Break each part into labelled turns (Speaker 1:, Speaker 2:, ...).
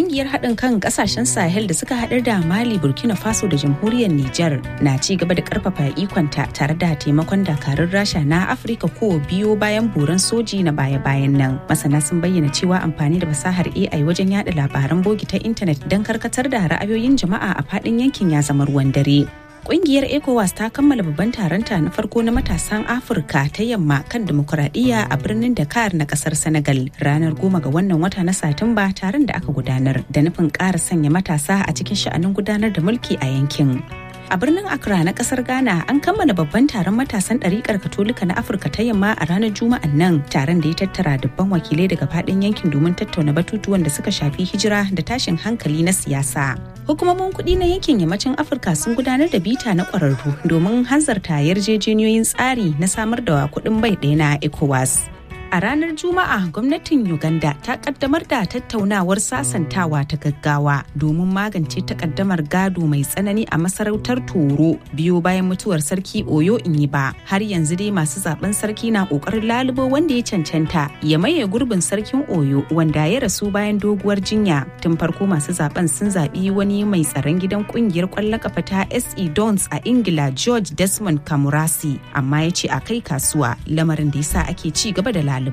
Speaker 1: kungiyar haɗin kan ƙasashen Sahel da suka haɗar da Mali, Burkina Faso da jamhuriyar Nijar na ci gaba da ƙarfafa ikonta tare da taimakon dakarun Rasha na Afirka ko biyo bayan buran soji na baya-bayan nan. Masana sun bayyana cewa amfani da fasahar AI wajen yada labaran bogi ta intanet don karkatar da ra'ayoyin jama'a a faɗin yankin ya zama ruwan dare. Kungiyar ECOWAS ta kammala babban taronta na farko na matasan Afirka ta yamma kan demokuraɗiyya a birnin Dakar na kasar Senegal ranar goma ga wannan wata na Satumba taron da aka gudanar da nufin ƙara sanya matasa a cikin sha'anin gudanar da mulki a yankin. A birnin Accra na kasar Ghana an kammala babban taron matasan ɗariƙar Katolika na Afirka ta yamma a ranar Juma'an nan taron da ya tattara dubban wakilai daga faɗin yankin domin tattauna batutuwan da suka shafi hijira da tashin hankali na siyasa. Hukumomin kuɗi na yankin yammacin Afirka sun gudanar da bita na ƙwararru domin hanzarta yarjejeniyoyin tsari na samar da kuɗin bai ɗaya na ECOWAS. A ranar Juma'a gwamnatin Uganda ta kaddamar da tattaunawar sasantawa ta gaggawa domin magance takaddamar gado mai tsanani a masarautar Toro biyo bayan mutuwar sarki Oyo Inyiba. Har yanzu dai masu zaben sarki na kokarin lalubo wanda ya cancanta ya maye gurbin sarkin Oyo wanda ya rasu bayan doguwar jinya. Tun farko masu zaben sun zaɓi wani mai tsaron gidan kungiyar kwallon kafa ta SE Dons a Ingila George Desmond Kamurasi amma ya ce a kai kasuwa lamarin da yasa ake ci gaba da ɗaliban.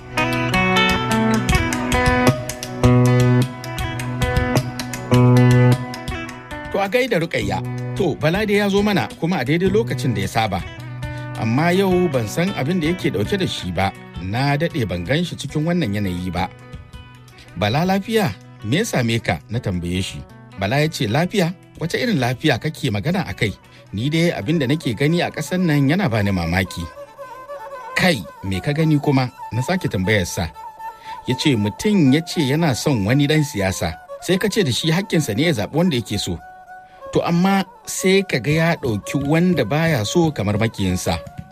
Speaker 2: To a gaida rukayya, to Bala da ya zo mana kuma a daidai lokacin da ya saba. Amma yau ban san abin da yake dauke da shi ba, na daɗe ban gan shi cikin wannan yanayi ba. Bala lafiya, me ya same ka na tambaye shi. Bala ya ce lafiya, wace irin lafiya kake magana a kai? Ni dai abin da nake gani a ƙasan nan yana bani mamaki. kai me ka gani kuma na sake tambayarsa ya ce mutum ya ce yana son wani dan siyasa sai ka ce da shi hakkinsa ne ya zaɓi wanda yake so to amma sai ka ga ya ɗauki wanda baya so kamar makiyinsa